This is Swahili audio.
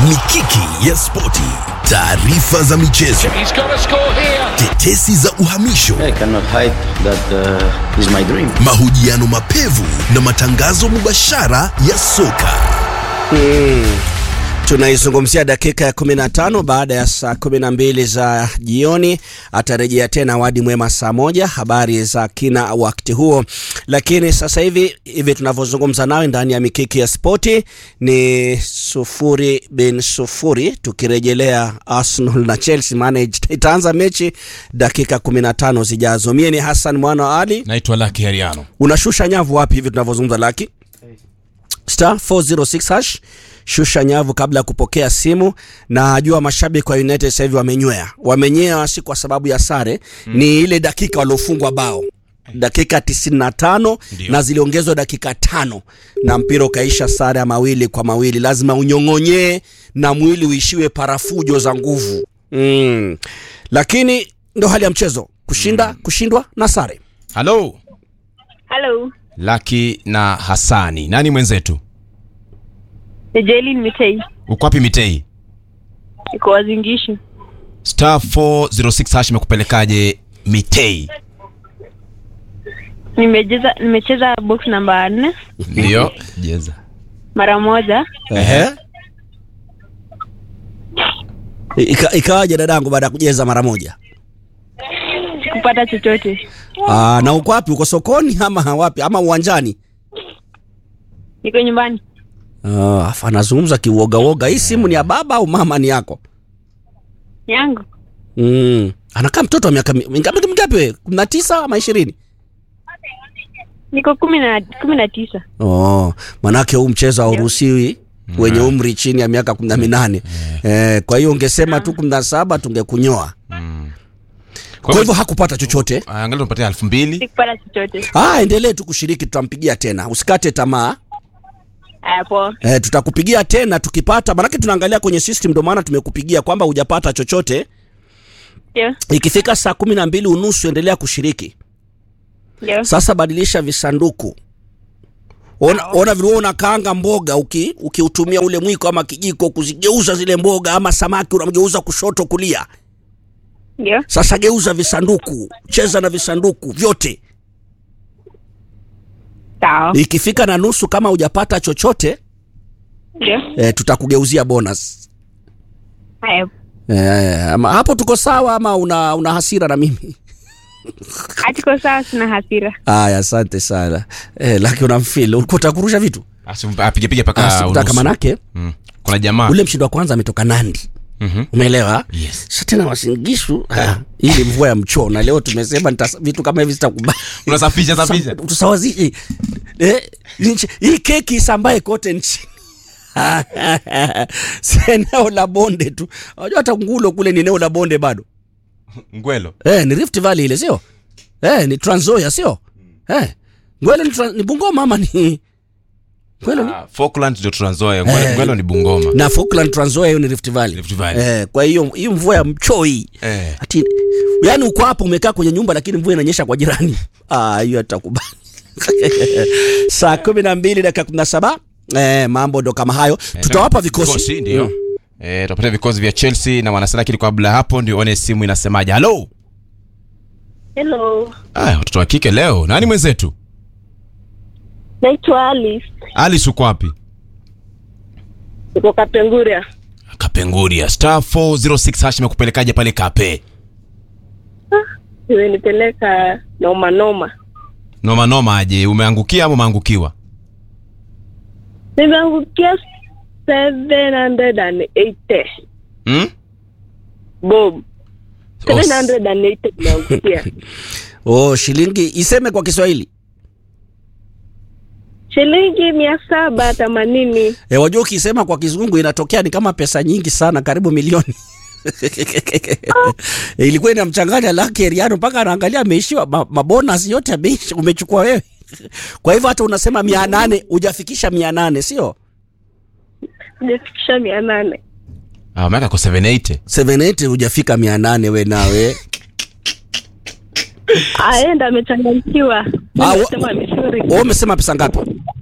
mikiki ya spoti, taarifa za michezo, He's got to score here. tetesi za uhamisho, I cannot hide that uh, is my dream. mahojiano mapevu na matangazo mubashara ya soka. Tunaizungumzia dakika ya 15 baada ya saa 12 za jioni. Atarejea tena Wadi Mwema saa moja, habari za kina wakati huo. Lakini sasa hivi hivi tunavyozungumza nawe ndani ya mikiki ya spoti ni sufuri bin sufuri, tukirejelea Arsenal na Chelsea, maana itaanza mechi dakika 15 zijazo. Mie ni Hassan mwana wa Ali. naitwa Lucky Heriano. Unashusha nyavu wapi hivi tunavyozungumza Laki? Star 406 hash shusha nyavu kabla ya kupokea simu. Na najua mashabiki wa United sasa hivi wamenywea, wamenyea si kwa sababu ya sare mm. ni ile dakika waliofungwa bao dakika 95 Ndio. na ziliongezwa dakika tano na mpira ukaisha sare ya mawili kwa mawili. Lazima unyong'onyee na mwili uishiwe parafujo za nguvu mm. Lakini ndo hali ya mchezo, kushinda kushindwa na sare. Halo Hello, Lucky na Hasani, nani mwenzetu? ni Jailin Mitei. Uko wapi Mitei? Iko Wazingishi. Star 406 hash imekupelekaje Mitei? Nimecheza nimecheza box namba nne Ndio. Jeza. mara moja, Ehe. Ika, ikawaje dadangu baada ya kujeza mara moja? sikupata chochote. Aa, na uko wapi? Uko sokoni ama wapi? Ama uwanjani? Niko nyumbani, Ah, afa anazungumza kiuoga woga. Hii simu ni ya baba au mama ni yako? yangu Mm. Anakaa mtoto wa miaka mi- mingapi mingapi wewe? 19 ama 20? niko kumi na kumi na tisa. Oh, manake huu mchezo hauruhusiwi wenye umri chini ya miaka 18. Eh, kwa hiyo ungesema tu 17 tungekunyoa. Kwa hivyo hakupata chochote. angalia tunapatia elfu mbili. Sikupata chochote. Ah, endelee tu kushiriki, tutampigia tena. Usikate tamaa. Aya, poa. Eh, tutakupigia tena tukipata, maanake tunaangalia kwenye system, ndio maana tumekupigia kwamba hujapata chochote. Ndio, Ikifika saa kumi na mbili unusu endelea kushiriki. ndio. Sasa badilisha visanduku. Ona, ona vile wewe unakaanga mboga uki ukiutumia ule mwiko ama kijiko kuzigeuza zile mboga ama samaki unamgeuza kushoto kulia. Ndio, Sasa geuza visanduku, cheza na visanduku vyote. sawa. Ikifika na nusu kama hujapata chochote Ndio. eh, tutakugeuzia bonus. Aya, Eh, ama hapo tuko sawa ama una, una hasira na mimi? hatiko sawa, sina hasira. Aya, asante sana. Eh, laki unamfeel. Ulikuwa utakurusha vitu? Apige piga Ah, paka sikutaka unusu. manake Mm. Kuna jamaa. ule mshindi wa kwanza ametoka Nandi. Mhm. Umeelewa? Yes. Sasa tena wasingishu ah, hii ni mvua ya mchoo na leo tumesema nita, vitu kama hivi sitakubali. Unasafisha safisha. Sa- Tusawazishe. Eh, nchi- hii keki isambae kote nchini. si eneo la bonde tu. Unajua hata Ngulo kule ni eneo la bonde bado. Ngwelo. Eh, ni Rift Valley ile sio? Eh, ni Trans Nzoia sio? Eh. Ngwelo ni, Trans- ni Bungoma ama ni Ngwelo ni Ah, Falkland ndio Trans Nzoia. Ngwelo, Eh. Ngwelo ni Bungoma. na Falkland Trans Nzoia hiyo ni Rift Valley. Rift Valley. Eh, kwa hiyo hii mvua ya mchoo hii. Eh. Ati yani uko hapo umekaa kwenye nyumba lakini mvua inanyesha kwa jirani. Ah, hiyo atakubali. Saa kumi na mbili dakika kumi na saba eh, mambo ndo kama hayo. Tutawapa vikosi. ndio. Mm. Eh, tutapatia vikosi vya Chelsea na wanasema lakini kabla ya hapo ndio one simu inasemaje. Hello. Hello, Ah, watoto wa kike leo. Nani mwenzetu? naitwa Alice. Alice uko wapi? Niko Kapenguria. Kapenguria. Star 406 hash imekupelekaje pale Kape? Imenipeleka noma noma. Noma noma aje, umeangukia ama umeangukiwa? Nimeangukia 780 Hmm? bob. Oh, 780 nimeangukia. Oh, shilingi iseme kwa Kiswahili. shilingi mia saba themanini. E, wajua ukisema kwa kizungu inatokea ni kama pesa nyingi sana, karibu milioni. e, ilikuwa inamchanganya Lucky Heriano mpaka anaangalia ameishiwa ma, mabonus yote ameisha, umechukua wewe. Kwa hivyo hata unasema mia nane hujafikisha mia nane sio? Sijafikisha mia nane. Ah, umeweka kwa 780. 78 hujafika mia nane we nawe. Aenda amechanganyikiwa. Ah, wa- Nimesema vizuri. Wewe umesema pesa ngapi?